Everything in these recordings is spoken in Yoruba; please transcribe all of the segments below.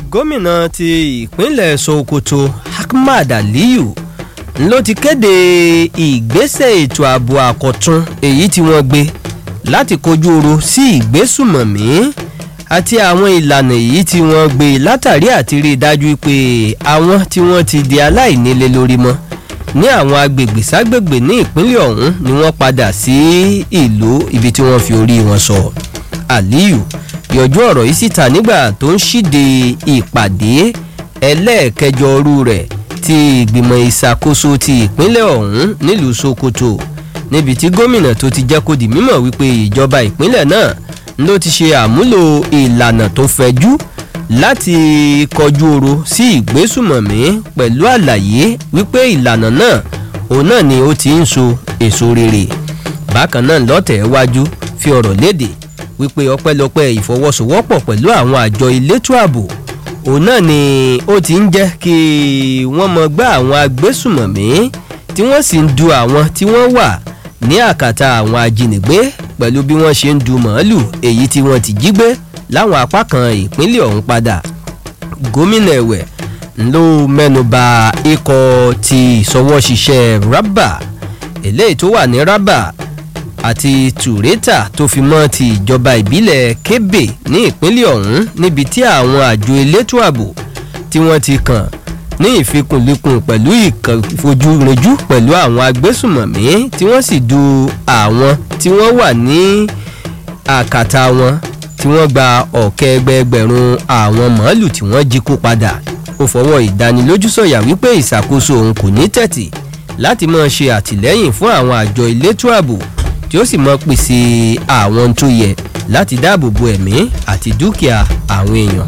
gómìnà ti ìpínlẹ̀ sokoto ahmad aliyu ló ti kéde ìgbésẹ̀ ètò ààbò àkọ́tún èyí tí wọ́n gbé láti kojú oro sí ìgbésùmọ̀mí àti àwọn ìlànà èyí tí wọ́n gbé látàrí àti rí i dájú pé àwọn tí wọ́n ti di aláìnílé lórí mọ́ ní àwọn agbègbè ságbègbè ní ìpínlẹ̀ ọ̀hún ni wọ́n padà sí ìlú ibi tí wọ́n fi orí wọn sọ aliyu yọjú ọ̀rọ̀ yìí síta nígbà tó ń ṣíde ìpàdé ẹlẹ́ẹ̀kẹjọ ọrú rẹ̀ ti ìgbìmọ̀ ìṣàkóso ti ìpínlẹ̀ ọ̀hún nílùú sokoto níbi tí gómìnà tó ti jẹ́ kó di mímọ̀ wípé ìjọba ìpínlẹ̀ náà ló ti ṣe àmúlò ìlànà tó fẹ̀jú láti kọjú oro sí ìgbésùmọ̀mí pẹ̀lú àlàyé wípé ìlànà náà òun náà ni ó ti ń so èso rere bákan náà lọ́tẹ̀ wájú fi ọ̀rọ̀ léde wípé ọpẹ́lọpẹ́ ìfọwọ́sowọ́pọ̀ pẹ̀lú àwọn àjọ elétò ààbò òun náà ni ó ti ń jẹ́ kí wọ́n mọ gbá àwọn agbésùmọ̀mí tí wọ́n sì ń du àwọn tí wọ́n wà ní àkàtà àwọn ajínigbé pẹ̀lú bí wọ́n ṣe ń du màálù èyí tí wọ́n ti jí gbé láwọn apá kan ìpínlẹ̀ ọ̀hún padà gómìnà ẹ̀wẹ̀ ló mẹ́nuba ikọ̀ ti ìsọwọ́ṣiṣẹ́ rábà eléyìí tó wà ní rábà àti tùrẹ́tà tó fi mọ́ ti ìjọba ìbílẹ̀ kébè ní ìpínlẹ̀ ọ̀hún níbi tí àwọn àjọ elétò ààbò tí wọ́n ti kàn ní ìfikùnlukùn pẹ̀lú ìfojúrinjú pẹ̀lú àwọn agbésùmọ̀mí tí wọ́n sì du àwọn tí wọ́n wà ní àkàtà wọn tí wọ́n gba ọ̀kẹ́ ẹgbẹẹgbẹ̀rún àwọn màálù tí wọ́n jí kó padà ó fọwọ́ ìdánilójú sọ̀yà wípé ìṣàkóso òun kò ní tẹ̀tì láti máa ṣe àtìlẹ́yìn fún àwọn àjọ elétò ààbò tí ó sì mọ pèsè àwọn tó yẹ láti dáàbò bo ẹ̀mí àti dúkìá àwọn èèyàn.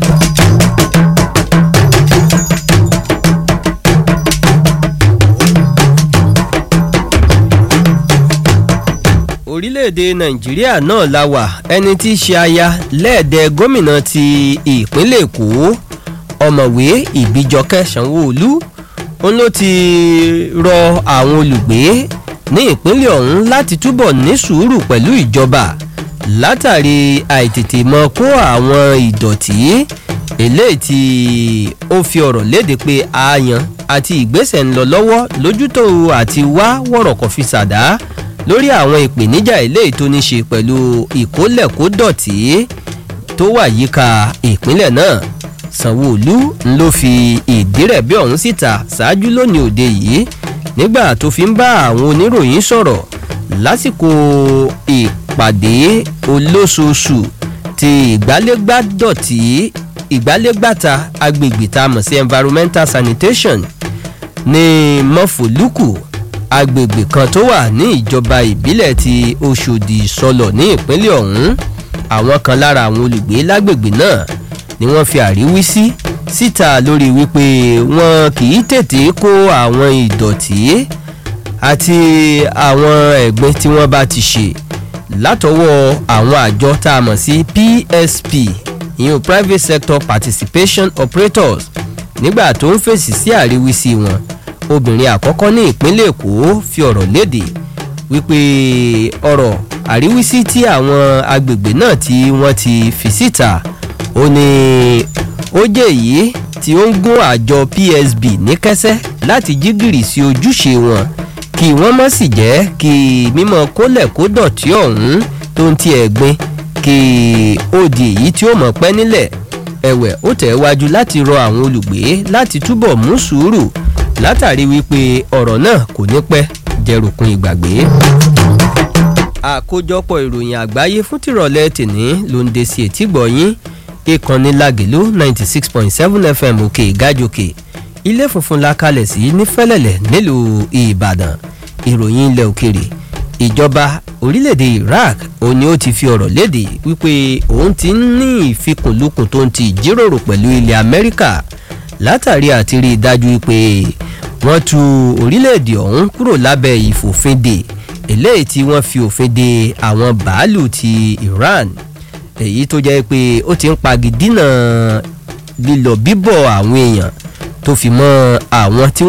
orílẹ̀-èdè nàìjíríà náà la wà ẹni tí í ṣe aya lẹ́ẹ̀dẹ̀ gómìnà ti ìpínlẹ̀ èkó ọ̀mọ̀wé ìbíjọkẹ́ sanwó-olú òun ló ti rọ àwọn olùgbé ní ìpínlẹ̀ ọ̀hún láti túbọ̀ ní sùúrù pẹ̀lú ìjọba látàrí àìtètè mọ kó àwọn ìdọ̀tí eléyìí tí ó fi ọ̀rọ̀ léde pé ààyàn àti ìgbésẹ̀ ń lọ lọ́wọ́ lójútó àti wá wọ̀rọ̀kọ̀ fi ṣàdá lórí àwọn ìpèníjà eléyìí tó ní ṣe pẹ̀lú ìkólẹ̀kódọ̀tí tó wà yíká ìpínlẹ̀ náà sanwó-olú ló fi ìdírẹ̀bí ọ̀hún síta ṣáájú lónìí òde yìí nígbà tó fi ń bá àwọn oníròyìn sọ̀rọ̀ lásìkò ìpàdé olóṣooṣù ti ìgbálégbádọ̀tí ìgbálégbàta agbègbè tá a mọ̀ sí environmental sanitation ní mọ́fòlùkù agbègbè kan tó wà ní ìjọba ìbílẹ̀ ti oṣòdì sọlọ̀ ní ìpínlẹ̀ ọ̀hún àwọn kan lára àwọn olùgbé lágbègbè náà ni wọ́n fi àríwísí síta lórí wípé wọn kì í tètè kó àwọn ìdọ̀tí àti àwọn ẹ̀gbin tí wọ́n bá ti ṣe látọwọ́ àwọn àjọ tá a mọ̀ sí psp ìyẹn private sector participation operators nígbà tó ń fèsì sí àríwísí wọn obìnrin àkọ́kọ́ ní ìpínlẹ̀ èkó fi ọ̀rọ̀ léde wípé ọ̀rọ̀ àríwísí tí àwọn agbègbè náà tí wọ́n ti fi síta ó ní ó jẹ́ èyí tí ó ń gún àjọ psb ní kẹ́sẹ́ láti jí gìrì sí ojúṣe wọn kí wọ́n mọ̀ sì jẹ́ kí mímọ́ kólẹ̀ kó dọ̀tí ọ̀hún tó ń ti ẹ̀gbin kí ó di èyí tí ó mọ̀ pẹ́ nílẹ̀ ẹ̀wẹ̀ ó tẹ̀ wájú láti rọ àwọn olùgbé láti túbọ̀ mú sùúrù látàrí wípé ọ̀rọ̀ náà kò ní pẹ́ jẹrùkún ìgbàgbé. àkójọpọ̀ ìròyìn àgbáyé fún tìrọ̀lẹ́ tìní ló ń de sí etí gbọ̀nyín ìkànnì lagelu ninety six point seven fm òkè ìgájòkè ilé funfun la kalẹ̀ sí ní fẹ́lẹ̀lẹ̀ nílùú ìbàdàn ìròyìn ilẹ̀ òkèrè ìjọba orílẹ̀-èdè iraq òun ni ó ti fi ọ̀rọ̀ léde wípé òun ti ń ní ìfikùnlukùn tó ń ti ìjíròrò pẹ̀lú ilẹ̀ amẹ́ríkà látàrí àti rí i dájú pé wọ́n tu orílẹ̀-èdè ọ̀hún kúrò lábẹ́ ìfòfinde eléyìí tí wọ́n fi òfin de àwọn bàálù ti iran èyí tó jẹ́ pé ó ti ń pagidínà lílọ bíbọ̀ àwọn èèyàn tó fi mọ́ àwọn tí